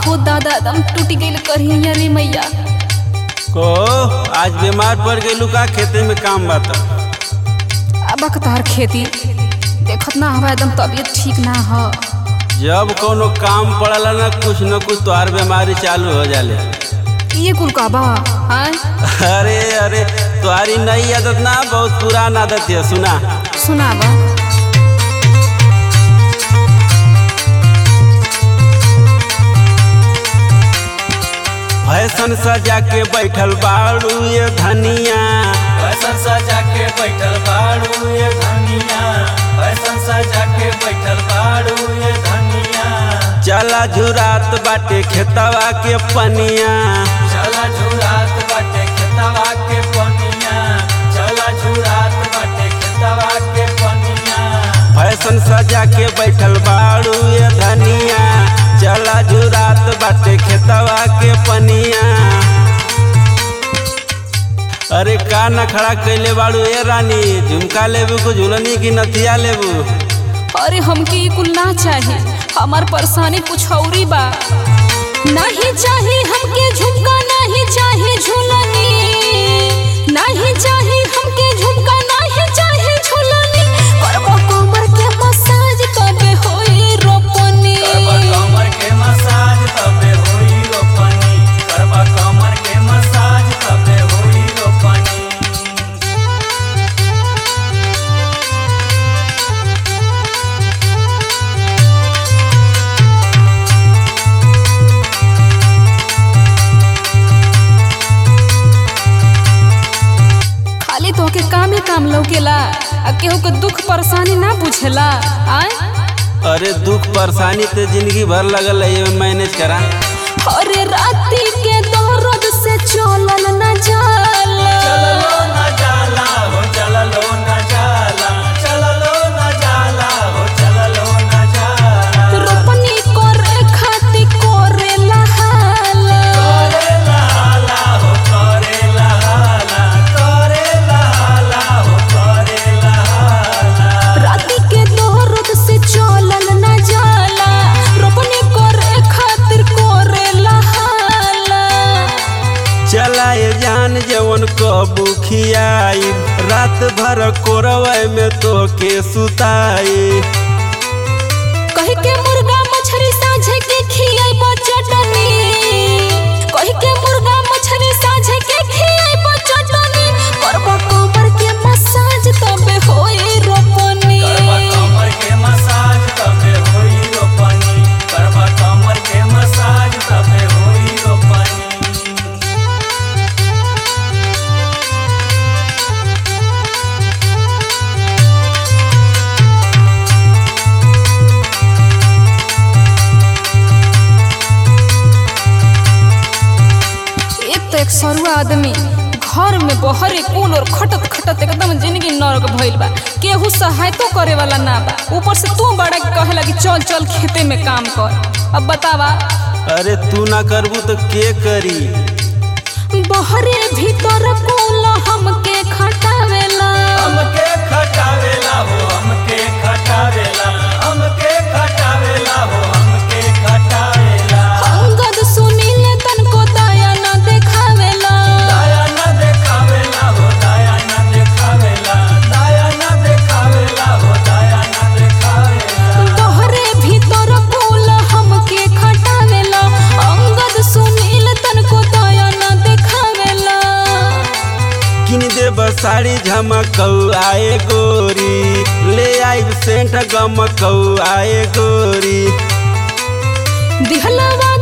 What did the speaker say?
हो दादा दम टूट गइल करिया रे मैया को आज बीमार पड़ गई का खेते में काम बात अब तार खेती देखत ना हवा एकदम तबीयत ठीक ना ह जब कोनो काम पड़ला ना कुछ न कुछ तोहार बीमारी चालू हो जाले ये कुल का बा हाँ अरे अरे तुम्हारी नई आदत ना बहुत पुराना आदत है सुना सुनावा फैशन सजा के बैठल बाड़ू ये धनिया फैशन सजा के बैठल बाड़ू ये धनिया फैशन सजा के बैठल बाड़ू ये धनिया चला झुरात बाटे खेतवा के पनिया चला झुरात बाटे खेतवा के पनिया चला झुरात बाटे खेतवा के पनिया फैशन सजा के बैठल बाड़ू ये धनिया चला झुरात बाटे खेतवा के पनिया अरे का न खड़ा कैले बाड़ू ए रानी झुमका लेबू को झुलनी की नथिया लेबू अरे हमके ये कुल ना चाहे हमार परेशानी कुछ औरी बा नहीं चाहे हमके झुमका नहीं चाहे झुलनी नहीं चाहे हमके झुमका नहीं चाहे झुलनी करबो कमर के मसाज कबे होई रोपनी करबा कमर के मसाज तबे होई रोपनी करबा कमर के मसाज तबे होई रोपनी खाली तोहके कामे काम लौकेला आ केहू के दुख परेशानी ना बुझेला आय अरे दुख परेशानी तो जिंदगी भर लगल है ये मैनेज करा अरे राती के दर्द से चलल न जाला चललो न जाला हो चललो न जाला चललो न जाला हो चललो न जाला रोपनी करे खाती करे लहाला करेला हाला हो करेला हाला करेला हाला हो करेला हाला राती के दर्द से चलल न जाला रोपनी करे खातिर करे लहाला चला ये जान जवन कबू खियाई रात भर कोरवे में तो के सुताई कही के मुर्गा मछरी साझे के खियाई बचटनी कही के मुर्गा मछरी साझे के खियाई बचटनी करबो कमर के मसाज तबे होई रोपनी करबा कमर के मसाज तबे होई रोपनी करबा कमर के मसाज तबे होई रोपनी एक तो एक सरुआ आदमी घर में बहरे कुल और खटत खटत एकदम जिंदगी नरक भइल बा केहू सहायतो करे वाला ना बा ऊपर से तू बड़ा कहे लगी चल चल खेते में काम कर अब बतावा अरे तू ना करबू तो के करी बहरे भीतर कुल हमके खटावेला हमके खटावेला हो हमके खटावेला हमके खटावेला हो हमके खटावेला अंगद सुनील तनको दया न देखावेला दया न देखावेला हो दया न देखावेला दया न देखावेला हो दया न देखावेला बहरे भीतर कुल हमके खटावेला अंगद सुनील तनको दया न देखावेला किन दे साड़ी झमकौ आए गोरी ले आई सेंट गमकौ आए गोरी दिहलवा